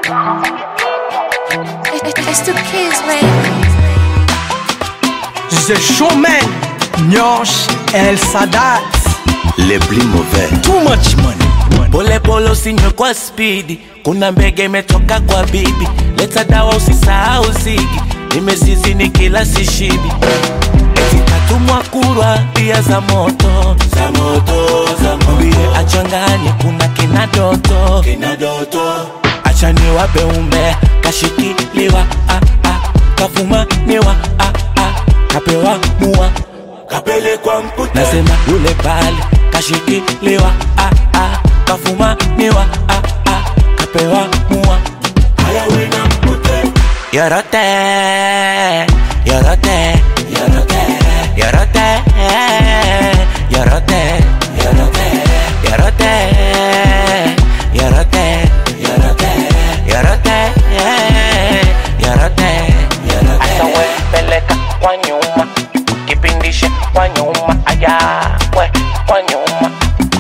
It's the kids, man. The Showman, Nyosh El Sadat, les plus mauvais. too much money. Pole pole usinywe kwa spidi, kuna mbege imetoka kwa bibi. Leta dawa usisahau zigi, nimezizi ni kila sishibi. Eti katumwa kurwa pia za moto za moto za moto, mbie achanganye, kuna kina doto kina doto, acha niwape umbe kashikiliwa ah, ah, kafumaniwa ah, ah, kapewa mua kapelekwa mputa, nasema yule pale kashikiliwa ah, ah, kafumaniwa ah, ah, kapewa mua haya wena mpute yorote yorote yorote yorote yorote yorote yorote yorote yorote yorote yorote asa we peleka kwa nyuma kipindishe kwa nyuma aya we kwa nyuma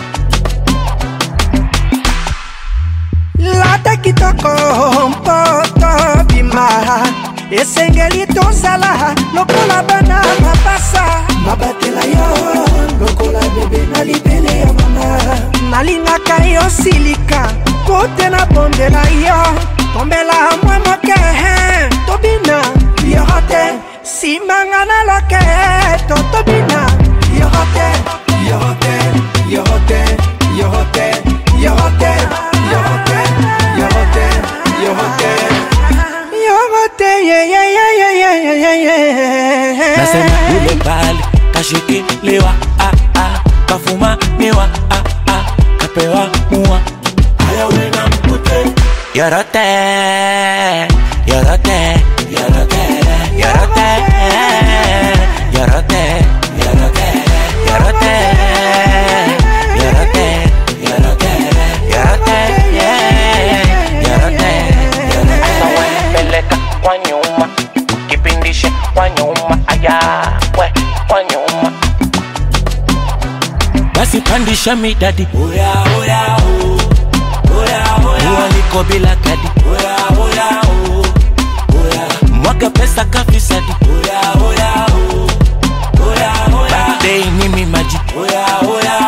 lata kitoko mpoto bima esengeli tozala lokola bana mapasa mabatela yo lokola bebe na libele ya mama nalingaka yo silika po te nabondela yo tombela mwa moke tobina yoro te simanga na loke to tobina yoro te yoro te yoro te yoro te yoro te yoro te yoro te yoro te yoro te ye ye ye ye ye ye ye ye nasema yule pale kashikiliwa ah, ah, kafumaniwa ah, ah, kapewa mua haya wena mpute yorote yorote yorote yorote yorote yorote yorote yorote yorote yorote yorote asa we peleka kwa nyuma kipindishe kwa nyuma aya we kwa nyuma basi pandisha midadi oya oya o oya oya ualiko bila kadi oya oya o oya mwaga pesa kafisadi oya oya o oya oya birthday ni mimaji oya oya